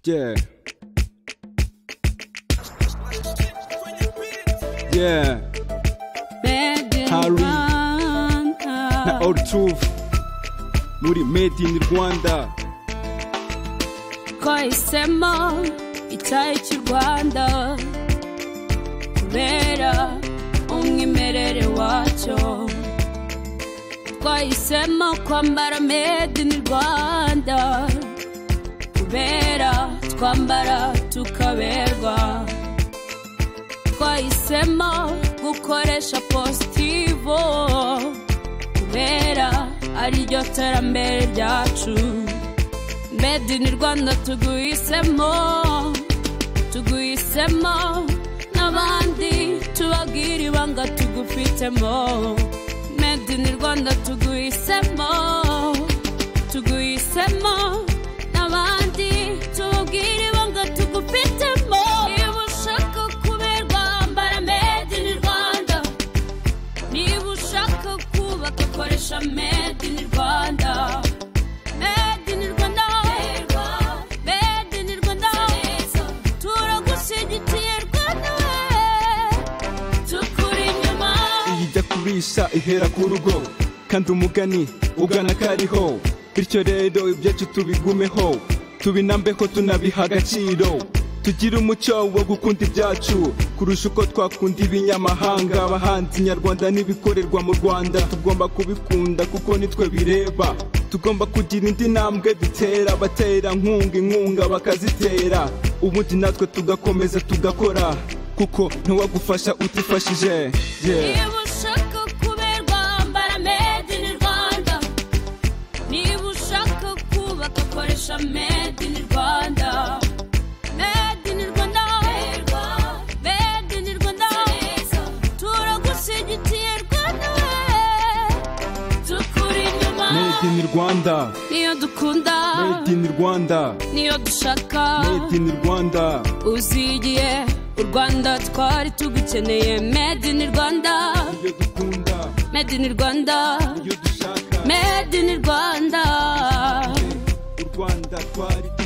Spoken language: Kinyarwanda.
Yeah. Yeah. Harry. na ortuve muri made in rwanda twahisemo icyayi cy'u rwanda kubera umwimerere wacyo twahisemo kwambara made in rwanda kubera twambara tukaberwa twahisemo gukoresha positivo kubera ariryo terambere ryacu Made in Rwanda tuguhisemo tuguhisemo n'abandi tubabwira ibanga tugufitemo Made in Rwanda tuguhisemo tuguhisemo n'abandi tubabwira ibanga tugufitemo niba ushaka kuberwa ambara Made in Rwanda niba ushaka kubaka koresha Made in Rwanda Made in Rwanda, Made in Rwanda, turagushyigikiye Rwanda we, tukuri inyuma. ijya kubisha ihera ku rugo kandi umugani ugana kariho bityo rero ibyacu tubigumeho tubinambeho tunabiha agaciro tugire umuco wo gukunda ibyacu kurusha uko twakunda ibinyamahanga abahanzi nyarwanda n'ibikorerwa mu rwanda tugomba kubikunda kuko nitwe bireba tugomba kugira indi ntambwe dutera abatera nkunga inkunga bakazitera ubundi natwe tugakomeza tugakora kuko ntiwagufasha utifashije yeah. Niba ushaka kuberwa ambara Made in Rwanda, niba ushaka kubaka koresha Made in Rwanda. Made in Rwanda, Made in Rwanda, turagushyigikiye Rwanda we, tukuri inyuma. Made in Rwanda, niyo dukunda Made in Rwanda, niyo dushaka Made in Rwanda, uzigiye u rwanda twari tugukeneye Made in rwanda iyo dukunda, Made in rwanda iyo dushaka, Made in rwanda u Rwanda twari